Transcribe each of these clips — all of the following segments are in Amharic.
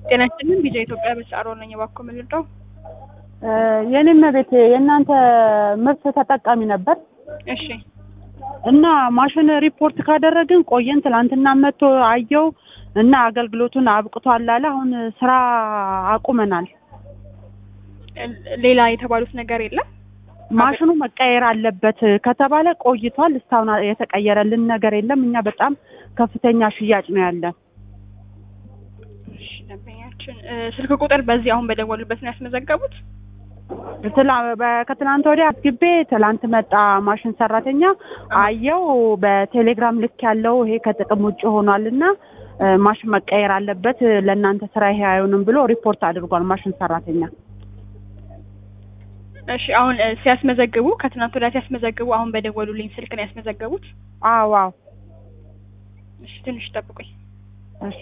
ጤና ይስጥልን ቪዲዮ ኢትዮጵያ በሰዓሮ ነኝ። እባክዎ ምን ልርዳው? የኔም ቤት የእናንተ ምርት ተጠቃሚ ነበር እሺ እና ማሽን ሪፖርት ካደረግን ቆየን። ትላንትና መጥቶ አየው እና አገልግሎቱን አብቅቷል አለ። አሁን ስራ አቁመናል። ሌላ የተባሉት ነገር የለም? ማሽኑ መቀየር አለበት ከተባለ ቆይቷል። እስካሁን የተቀየረልን ነገር የለም። እኛ በጣም ከፍተኛ ሽያጭ ነው ያለን። እሺ ደንበኛችን ስልክ ቁጥር በዚህ አሁን በደወሉበት ነው ያስመዘገቡት? ከትናንት ወዲያ አስግቤ ትላንት መጣ ማሽን ሰራተኛ አየው። በቴሌግራም ልክ ያለው ይሄ ከጥቅም ውጭ ሆኗል እና ማሽን መቀየር አለበት ለእናንተ ስራ ይሄ አይሆንም ብሎ ሪፖርት አድርጓል ማሽን ሰራተኛ። እሺ አሁን ሲያስመዘግቡ ከትናንት ወዲያ ሲያስመዘግቡ አሁን በደወሉልኝ ስልክ ነው ያስመዘገቡት? አዎ አዎ። እሺ ትንሽ ጠብቁኝ። እሺ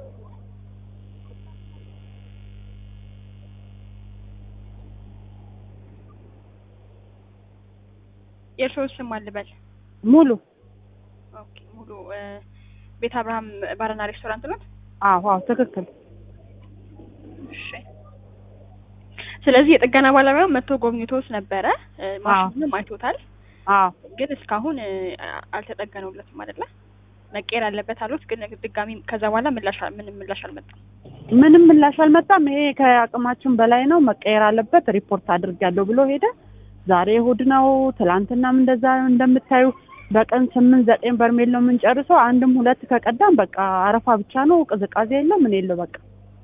የእርስዎ ስም ማን ልበል? ሙሉ ኦኬ ሙሉ ቤት አብርሃም ባርና ሬስቶራንት ነው? አዎ አዎ ትክክል። እሺ ስለዚህ የጥገና ባለሙያው መጥቶ ጎብኝቶት ነበረ፣ ማሽኑንም አይቶታል። አዎ ግን እስካሁን አልተጠገነውለትም አይደለ? መቀየር አለበት አሉት። ግን ድጋሚ ከዛ በኋላ ምላሽ ምንም ምላሽ አልመጣም። ምንም ምላሽ አልመጣም። ይሄ ከአቅማችን በላይ ነው፣ መቀየር አለበት ሪፖርት አድርጊያለሁ ብሎ ሄደ። ዛሬ እሑድ ነው። ትላንትናም እንደዛ እንደምታዩ በቀን ስምንት ዘጠኝ በርሜል ነው የምንጨርሰው። አንድም ሁለት ከቀዳም በቃ አረፋ ብቻ ነው፣ ቅዝቃዜ የለው ምን የለው በቃ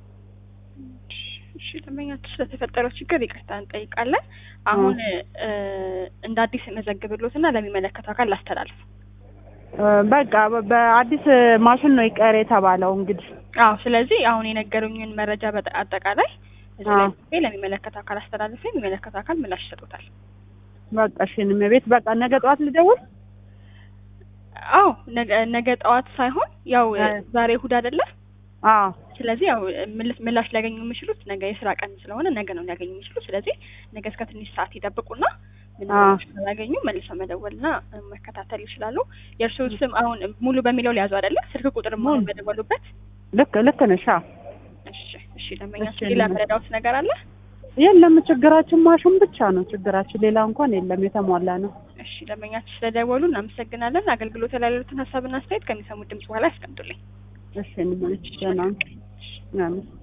እሺ ደንበኛችን ስለተፈጠረው ችግር ይቅርታ እንጠይቃለን። አሁን እንደ አዲስ መዘግብሎትና ለሚመለከተው አካል ላስተላልፍ። በቃ በአዲስ ማሽን ነው ይቀር የተባለው እንግዲህ። አዎ ስለዚህ አሁን የነገሩኝን መረጃ አጠቃላይ እዚህ ላይ ጽፌ ለሚመለከተው አካል አስተላልፌ የሚመለከተው አካል ምላሽ ይሰጡታል። በቃ እሺ እኔም ቤት በቃ ነገ ጠዋት ልደውል። አዎ ነገ ጠዋት ሳይሆን ያው ዛሬ እሑድ አይደለ? አዎ ስለዚህ ያው ምላሽ ሊያገኙ የሚችሉት ነገ የስራ ቀን ስለሆነ ነገ ነው ሊያገኙ የሚችሉት። ስለዚህ ነገ እስከ ትንሽ ሰዓት ይጠብቁና ምንም ያገኙ መልሰው መደወልና መከታተል ይችላሉ። የእርስዎ ስም አሁን ሙሉ በሚለው ሊያዙ አይደለ? ስልክ ቁጥር መሆን በደወሉበት ልክ ልክ ነሽ። እሺ እሺ ደንበኛችን ሌላ መረዳዎት ነገር አለ? የለም ችግራችን ማሽን ብቻ ነው ችግራችን፣ ሌላ እንኳን የለም የተሟላ ነው። እሺ ደንበኛችን ስለደወሉ እናመሰግናለን። አገልግሎት ላይ ያሉትን ሀሳብና አስተያየት ከሚሰሙት ድምጽ በኋላ ያስቀምጡልኝ። እሺ ደህና